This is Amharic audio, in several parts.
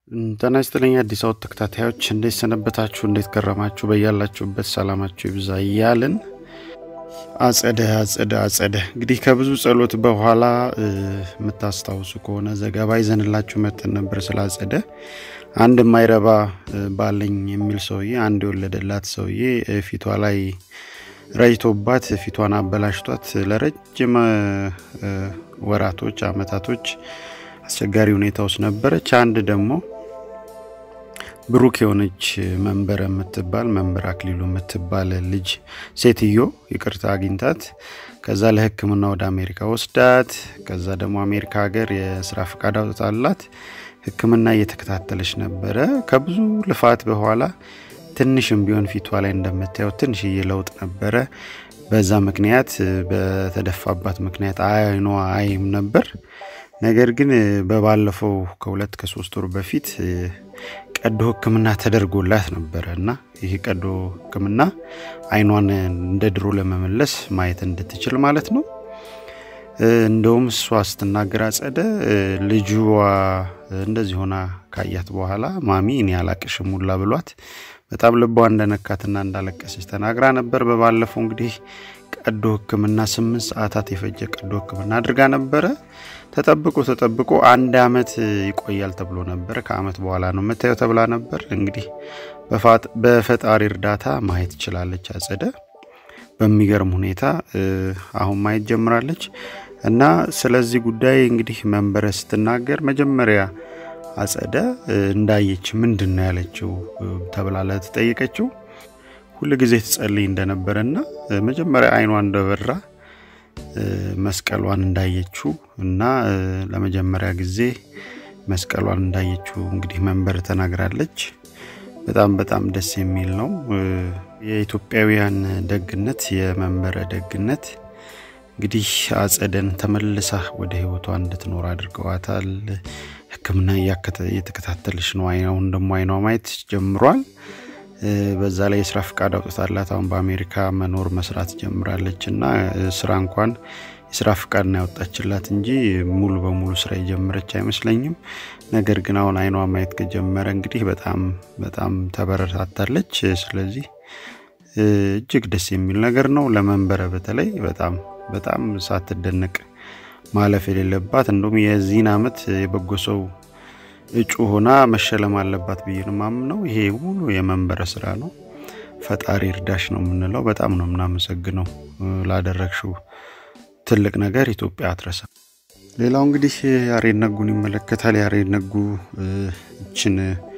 ጤና ይስጥልኝ አዲስ አበባ ተከታታዮች እንዴት ሰነበታችሁ? እንዴት ከረማችሁ? በያላችሁበት ሰላማችሁ ይብዛ እያልን አጸደ አጸደ አጸደ እንግዲህ ከብዙ ጸሎት በኋላ የምታስታውሱ ከሆነ ዘገባ ይዘንላችሁ መጥተን ነበር ስለ አጸደ። አንድ የማይረባ ባለኝ የሚል ሰውዬ አንድ የወለደላት ሰውዬ ፊቷ ላይ ረጅቶባት ፊቷን አበላሽቷት ለረጅም ወራቶች አመታቶች አስቸጋሪ ሁኔታ ውስጥ ነበረች። አንድ ደግሞ ብሩክ የሆነች መንበረ የምትባል መንበር አክሊሉ የምትባል ልጅ ሴትዮ ይቅርታ አግኝታት ከዛ ለሕክምና ወደ አሜሪካ ወስዳት ከዛ ደግሞ አሜሪካ ሀገር የስራ ፈቃድ አውጥታላት ሕክምና እየተከታተለች ነበረ። ከብዙ ልፋት በኋላ ትንሽም ቢሆን ፊቷ ላይ እንደምታየው ትንሽዬ ለውጥ ነበረ። በዛ ምክንያት በተደፋባት ምክንያት አይኗ አይም ነበር። ነገር ግን በባለፈው ከሁለት ከሶስት ወር በፊት ቀዶ ህክምና ተደርጎላት ነበረ እና ይህ ቀዶ ህክምና አይኗን እንደ ድሮ ለመመለስ ማየት እንድትችል ማለት ነው። እንደውም እሷ ስትናገር አጸደ ልጅዋ እንደዚህ ሆና ካያት በኋላ ማሚ እኔ አላቅሽም ሁላ ብሏት በጣም ልቧ እንደነካትና እንዳለቀሰች ተናግራ ነበር። በባለፈው እንግዲህ ቀዶ ህክምና ስምንት ሰዓታት የፈጀ ቀዶ ህክምና አድርጋ ነበረ። ተጠብቆ ተጠብቆ አንድ አመት ይቆያል ተብሎ ነበር። ከአመት በኋላ ነው የምታየው ተብላ ነበር። እንግዲህ በፈጣሪ እርዳታ ማየት ትችላለች አጸደ። በሚገርም ሁኔታ አሁን ማየት ጀምራለች እና ስለዚህ ጉዳይ እንግዲህ መንበረ ስትናገር መጀመሪያ አጸደ እንዳየች ምንድን ነው ያለችው ተብላ ለተጠየቀችው ሁል ጊዜ ትጸልይ እንደነበረና መጀመሪያ አይኗ እንደበራ መስቀሏን እንዳየችው እና ለመጀመሪያ ጊዜ መስቀሏን እንዳየችው እንግዲህ መንበር ተናግራለች። በጣም በጣም ደስ የሚል ነው። የኢትዮጵያውያን ደግነት፣ የመንበረ ደግነት እንግዲህ አጸደን ተመልሳ ወደ ህይወቷ እንድትኖር አድርገዋታል። ሕክምና እየተከታተለች ነው። አይናውን ደግሞ አይኗ ማየት ጀምሯል። በዛ ላይ የስራ ፍቃድ አውጥታላት አሁን በአሜሪካ መኖር መስራት ጀምራለች እና ስራ እንኳን የስራ ፍቃድ ነው ያወጣችላት እንጂ ሙሉ በሙሉ ስራ የጀመረች አይመስለኝም። ነገር ግን አሁን አይኗ ማየት ከጀመረ እንግዲህ በጣም በጣም ተበረታታለች። ስለዚህ እጅግ ደስ የሚል ነገር ነው። ለመንበረ በተለይ በጣም በጣም ሳትደነቅ ማለፍ የሌለባት እንደውም የዚህን አመት የበጎ ሰው እጩ ሆና መሸለም አለባት ብዬ ነው የማምነው። ይሄ ሁሉ የመንበረ ስራ ነው። ፈጣሪ እርዳሽ ነው የምንለው። በጣም ነው የምናመሰግነው ላደረግሽው ትልቅ ነገር ኢትዮጵያ አትረሳ። ሌላው እንግዲህ ያሬድ ነጉን ይመለከታል። ያሬድ ነጉ እችን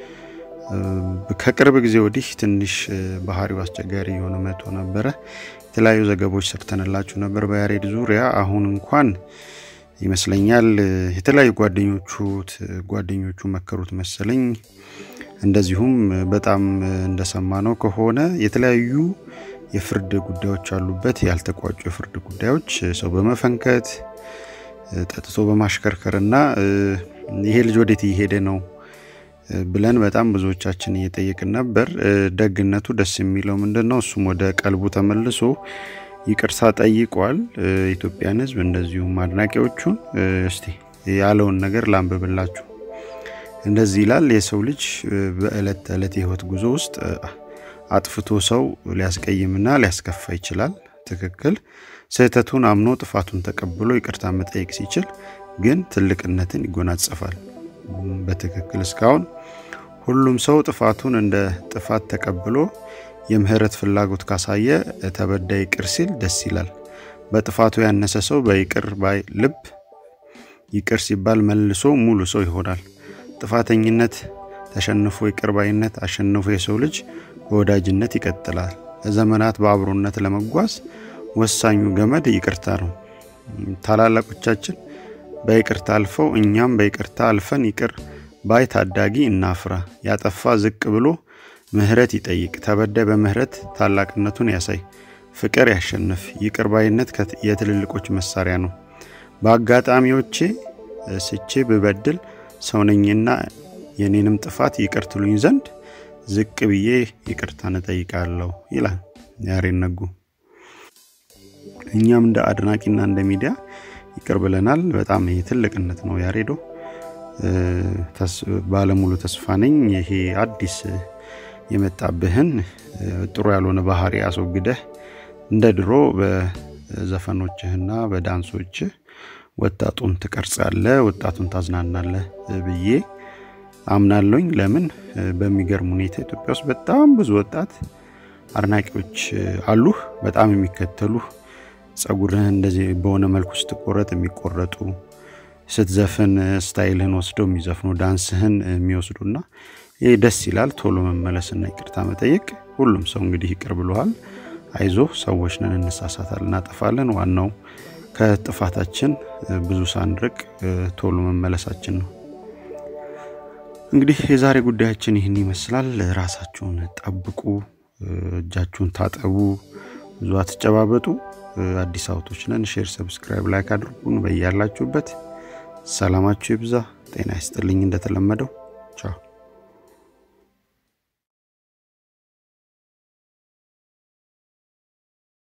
ከቅርብ ጊዜ ወዲህ ትንሽ ባህሪው አስቸጋሪ የሆነ መቶ ነበረ። የተለያዩ ዘገቦች ሰርተንላችሁ ነበር በያሬድ ዙሪያ። አሁን እንኳን ይመስለኛል የተለያዩ ጓደኞቹ ጓደኞቹ መከሩት መሰለኝ። እንደዚሁም በጣም እንደሰማነው ከሆነ የተለያዩ የፍርድ ጉዳዮች አሉበት፣ ያልተቋጩ የፍርድ ጉዳዮች ሰው በመፈንከት ጠጥቶ በማሽከርከር እና ይሄ ልጅ ወዴት እየሄደ ነው ብለን በጣም ብዙዎቻችን እየጠየቅን ነበር። ደግነቱ ደስ የሚለው ምንድን ነው? እሱም ወደ ቀልቡ ተመልሶ ይቅርታ ጠይቋል። ኢትዮጵያን ሕዝብ እንደዚሁም አድናቂዎቹን እስቲ ያለውን ነገር ላንብብላችሁ። እንደዚህ ይላል። የሰው ልጅ በዕለት ተዕለት የህይወት ጉዞ ውስጥ አጥፍቶ ሰው ሊያስቀይምና ሊያስከፋ ይችላል። ትክክል። ስህተቱን አምኖ ጥፋቱን ተቀብሎ ይቅርታ መጠየቅ ሲችል ግን ትልቅነትን ይጎናጸፋል። በትክክል እስካሁን ሁሉም ሰው ጥፋቱን እንደ ጥፋት ተቀብሎ የምህረት ፍላጎት ካሳየ ተበዳይ ይቅር ሲል ደስ ይላል። በጥፋቱ ያነሰ ሰው በይቅር ባይ ልብ ይቅር ሲባል መልሶ ሙሉ ሰው ይሆናል። ጥፋተኝነት ተሸንፎ ይቅር ባይነት አሸንፎ የሰው ልጅ በወዳጅነት ይቀጥላል። ለዘመናት በአብሮነት ለመጓዝ ወሳኙ ገመድ ይቅርታ ነው። ታላላቆቻችን በይቅርታ አልፈው እኛም በይቅርታ አልፈን ይቅር ባይ ታዳጊ እናፍራ። ያጠፋ ዝቅ ብሎ ምህረት ይጠይቅ። ተበዳይ በምህረት ታላቅነቱን ያሳይ። ፍቅር ያሸንፍ። ይቅር ባይነት የትልልቆች መሳሪያ ነው። በአጋጣሚዎቼ ስቼ ብበድል ሰውነኝና የኔንም ጥፋት ይቅር ትሉኝ ዘንድ ዝቅ ብዬ ይቅርታን እጠይቃለሁ ይላል ያሬድ ነጉ። እኛም እንደ አድናቂና እንደ ሚዲያ ይቅር ብለናል። በጣም ይህ ትልቅነት ነው ያሬዶ። ባለሙሉ ተስፋ ነኝ። ይሄ አዲስ የመጣብህን ጥሩ ያልሆነ ባህሪ አስወግደህ እንደ ድሮ በዘፈኖችህና በዳንሶችህ ወጣቱን ትቀርጻለህ፣ ወጣቱን ታዝናናለህ ብዬ አምናለኝ። ለምን በሚገርም ሁኔታ ኢትዮጵያ ውስጥ በጣም ብዙ ወጣት አድናቂዎች አሉህ፣ በጣም የሚከተሉህ ጸጉርህን እንደዚህ በሆነ መልኩ ስትቆረጥ የሚቆረጡ ስትዘፍን ስታይልህን ወስደው የሚዘፍኑ ዳንስህን የሚወስዱና ይህ ደስ ይላል። ቶሎ መመለስና ይቅርታ መጠየቅ። ሁሉም ሰው እንግዲህ ይቅር ብሎሃል። አይዞ ሰዎች ነን፣ እንሳሳታል፣ እናጠፋለን። ዋናው ከጥፋታችን ብዙ ሳንርቅ ቶሎ መመለሳችን ነው። እንግዲህ የዛሬ ጉዳያችን ይህን ይመስላል። ራሳችሁን ጠብቁ፣ እጃችሁን ታጠቡ፣ ብዙ አትጨባበጡ። አዲስ አውቶች ነን። ሼር፣ ሰብስክራይብ፣ ላይክ አድርጉን። በያላችሁበት ሰላማችሁ ይብዛ። ጤና ይስጥልኝ። እንደተለመደው ቻው